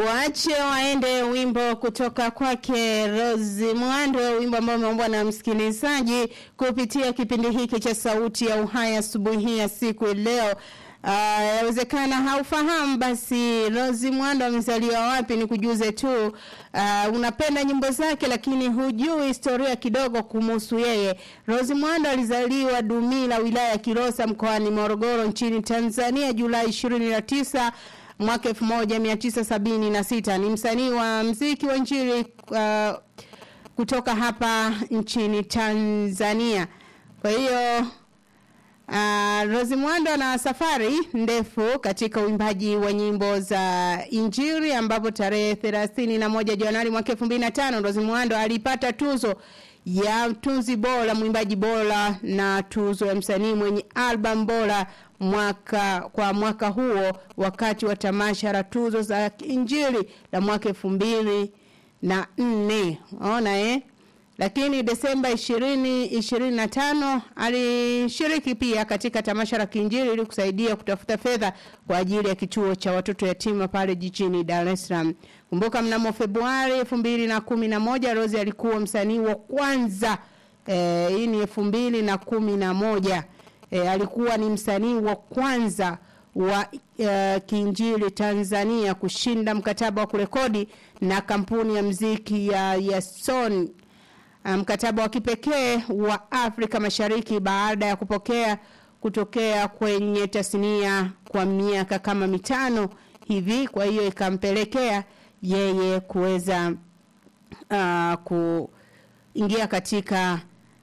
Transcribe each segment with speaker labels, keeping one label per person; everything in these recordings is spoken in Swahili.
Speaker 1: Waache waende wimbo kutoka kwake Rose Mwando, wimbo ambao umeombwa na msikilizaji kupitia kipindi hiki cha Sauti ya Uhai asubuhi hii ya siku leo. Yawezekana uh, haufahamu basi Rose Mwando amezaliwa wapi, ni kujuze tu. Uh, unapenda nyimbo zake lakini hujui historia kidogo kumhusu yeye. Rose Mwando alizaliwa Dumila, wilaya ya Kilosa, mkoani Morogoro, nchini Tanzania, Julai 29 mwaka 1976. Ni msanii wa mziki wa injili uh, kutoka hapa nchini Tanzania. Kwa hiyo Uh, Rose Mwando na safari ndefu katika uimbaji wa nyimbo za Injili ambapo tarehe 31 Januari mwaka 2005 Rose Mwando alipata tuzo ya tunzi bora mwimbaji bora na tuzo ya msanii mwenye album bora mwaka kwa mwaka huo wakati wa tamasha la tuzo za Injili la mwaka 2004 ona eh lakini Desemba 2025 alishiriki pia katika tamasha la Kiinjili ili kusaidia kutafuta fedha kwa ajili ya kituo cha watoto yatima pale jijini Dar es Salaam. Kumbuka mnamo Februari 2011 Rose alikuwa msanii wa kwanza eh, hii ni 2011 eh, alikuwa ni msanii wa kwanza wa uh, Kiinjili Tanzania kushinda mkataba wa kurekodi na kampuni ya mziki ya, ya Sony mkataba um, wa kipekee wa Afrika Mashariki baada ya kupokea kutokea kwenye tasnia kwa miaka kama mitano hivi kwa hiyo ikampelekea yeye kuweza uh, kuingia katika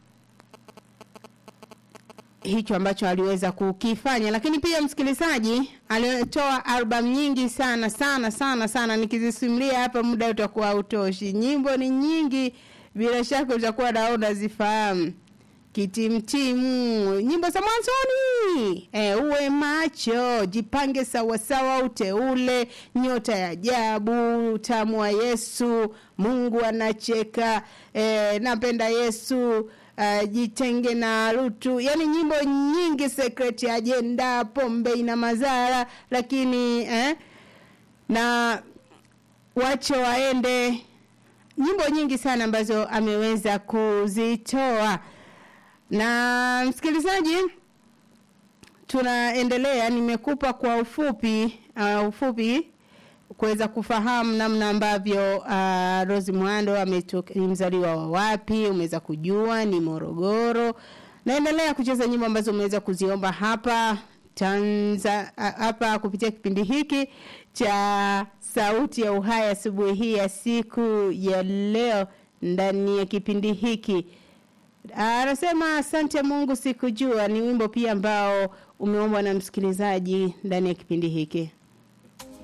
Speaker 1: hicho ambacho aliweza kukifanya lakini pia msikilizaji alitoa album nyingi sana sana sana sana nikizisimulia hapa muda utakuwa utoshi nyimbo ni nyingi bila shaka utakuwa naona zifahamu kitimtimu nyimbo za mwanzoni e, uwe macho jipange sawasawa uteule nyota ya ajabu utamu wa yesu mungu anacheka e, napenda yesu uh, jitenge na rutu yani nyimbo nyingi secret agenda pombe ina madhara lakini eh, na wache waende nyimbo nyingi sana ambazo ameweza kuzitoa na msikilizaji tunaendelea nimekupa kwa ufupi uh, ufupi kuweza kufahamu namna ambavyo uh, Rose Mwando ni mzaliwa wa wapi umeweza kujua ni Morogoro naendelea kucheza nyimbo ambazo umeweza kuziomba hapa Tanza hapa kupitia kipindi hiki cha sauti ya uhai asubuhi hii ya siku ya leo ndani ya kipindi hiki anasema asante Mungu sikujua ni wimbo pia ambao umeombwa na msikilizaji ndani ya kipindi hiki